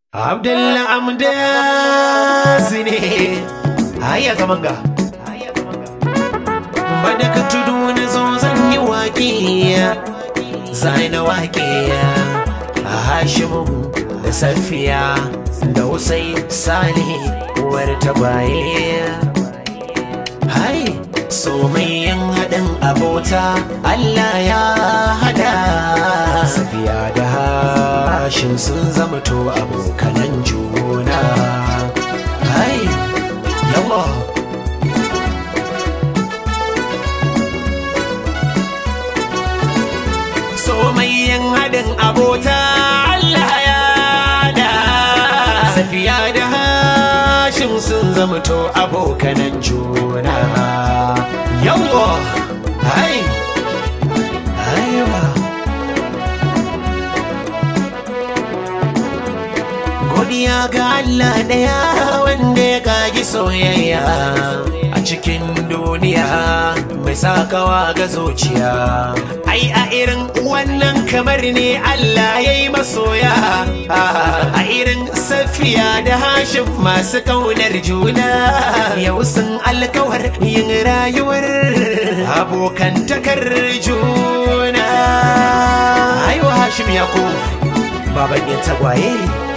Abdullah Amdas ne haya zaman ga Badaka tudu na zo zan yi waƙe Zai na waƙe a Hashimu da Safiya da Usai Salih uwar tabaye Hai so mai yin haɗin abota Allah ya hada Safiya da Hashim sun zama to abokanan juna Hai yawa so mai yin haɗin abota Allah ya da Safiya da Hashim sun zama to abokanan juna yawa hai aiwa godiya ga Allah ɗaya wanda ya kagi soyayya a cikin duniya mai sakawa ga zuciya ai a irin wannan kamar ne Allah ya yi masoya a irin safiya da hashim masu kaunar juna yau sun alkawar yin rayuwar abokantakar juna aiwa hashim yakub baban yin tagwaye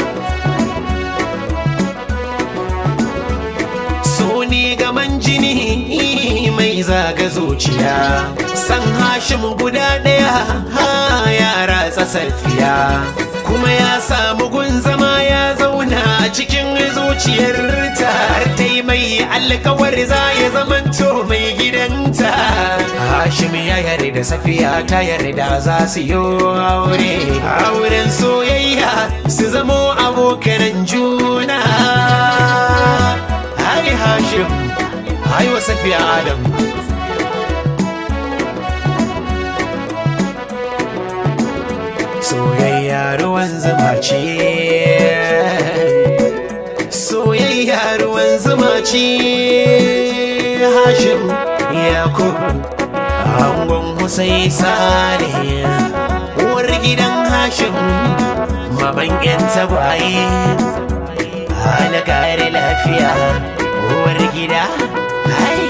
so ne gaman jini mai zaga zuciya san hashim guda ɗaya ha ya ratsa safiya kuma ya samu gun zama ya zauna a cikin zuciyarta har ta yi mai alkawar za ya zamanto mai gidanta hashim ya yarda safiya ta yarda za su yi aure auren soyayya su zamo abokanan juna Hai Hashim, hai wa Safiya Adam. Soyayya ruwan zuma ce, soyayya ruwan zuma ce, Hashim Yakub, angon Husai Salih, uwar gidan Hashim, maman 'yan tagwaye. hana kare lafiya uwar gida hai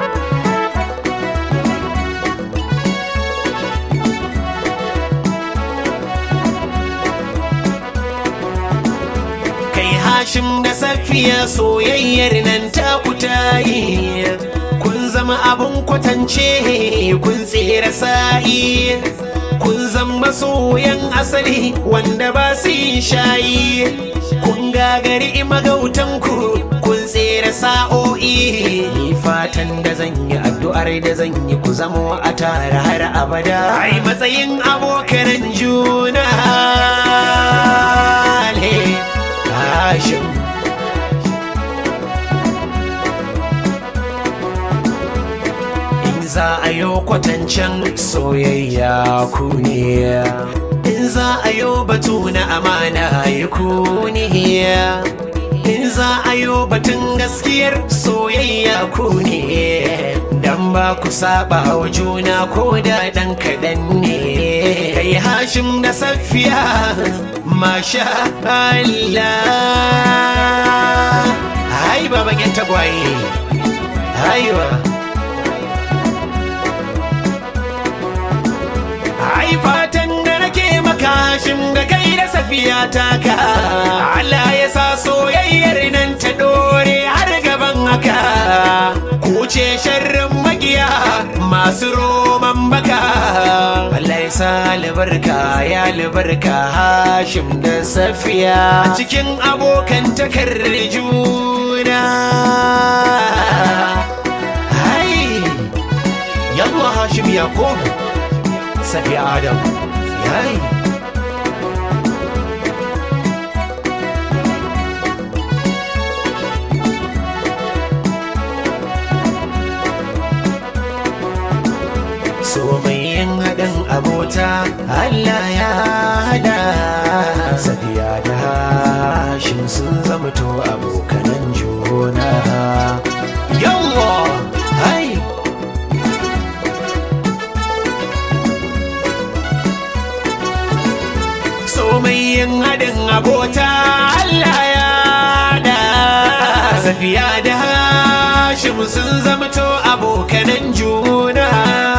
kai hashim da safiya soyayyar nan ta kutayi kun zama abun kwatance kun tsere sa'i kun zama soyan asali wanda ba su yin shayi kun gagari magautanku kun tsere sa'o'i ni fatan da zan yi addu'ar da zan yi ku zamo a tare har abada ai matsayin abokanan juna ne Hashim in za a yi kwatancen soyayya ku ne in za a yi batu na amana yi ku ne in za a yi batun gaskiyar soyayya ku ne dan ba ku saba wa juna ko da dan kaɗan ne kai hashim da safiya masha Allah hai baban yan tagwaye haiwa ai fatan da nake maka shin da kai da safiya taka Allah ya sa soyayyar nan ta dore har gaban haka ku ce sharrin magiya masu roman baka Allah ya sa albarka ya albarka Hashim da Safiya a cikin abokan takar juna hai yalwa Hashim Yakub Safiya Adam yayi so mai yin haɗin abota Allah ya hada Safiya da Hashim sun zama to abokanan juna yawwa hai so mai yin haɗin abota safiya da hashim sun zamto abokanan juna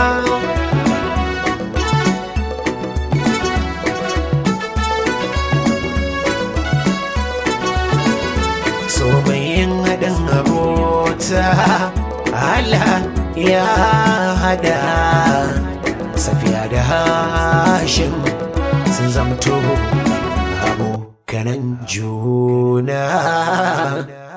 so mai yin haɗin abota Allah ya hada safiya da hashim sun zamto abokanan juna